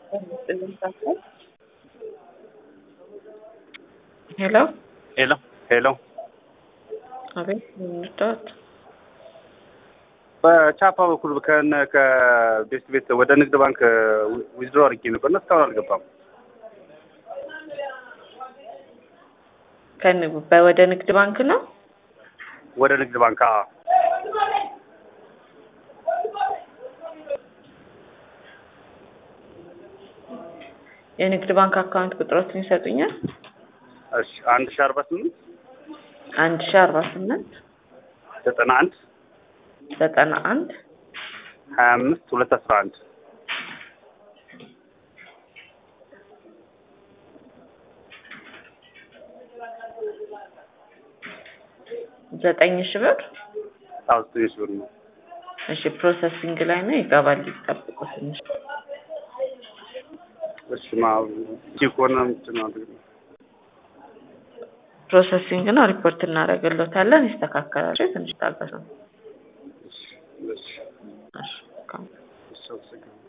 ሄሎ ሄሎ ሄሎ አቤት ምንወዳት በቻፓ በኩል ከነ ከቤስት ቤት ወደ ንግድ ባንክ ዊዝድሮ አድርጌ ነበር እና እስካሁን አልገባም። ወደ ንግድ ባንክ ነው። ወደ ንግድ ባንክ አዎ። የንግድ ባንክ አካውንት ቁጥሮትን ይሰጡኛል? እሺ አንድ ሺ አርባ ስምንት አንድ ሺ አርባ ስምንት ዘጠና አንድ ዘጠና አንድ ሀያ አምስት ሁለት አስራ አንድ ዘጠኝ ሺ ብር አዎ ዘጠኝ ሺ ብር ነው። እሺ ፕሮሰሲንግ ላይ ነው ይገባል። ይጠብቁ ትንሽ እሺ ማ ከሆነ ምንድን ነው አድርገው ፕሮሰሲንግ ነው ሪፖርት እናደርግሎታለን። ይስተካከላል። ትንሽ ታገሱ። እሺ እሺ እሺ እሺ አመሰግናለሁ።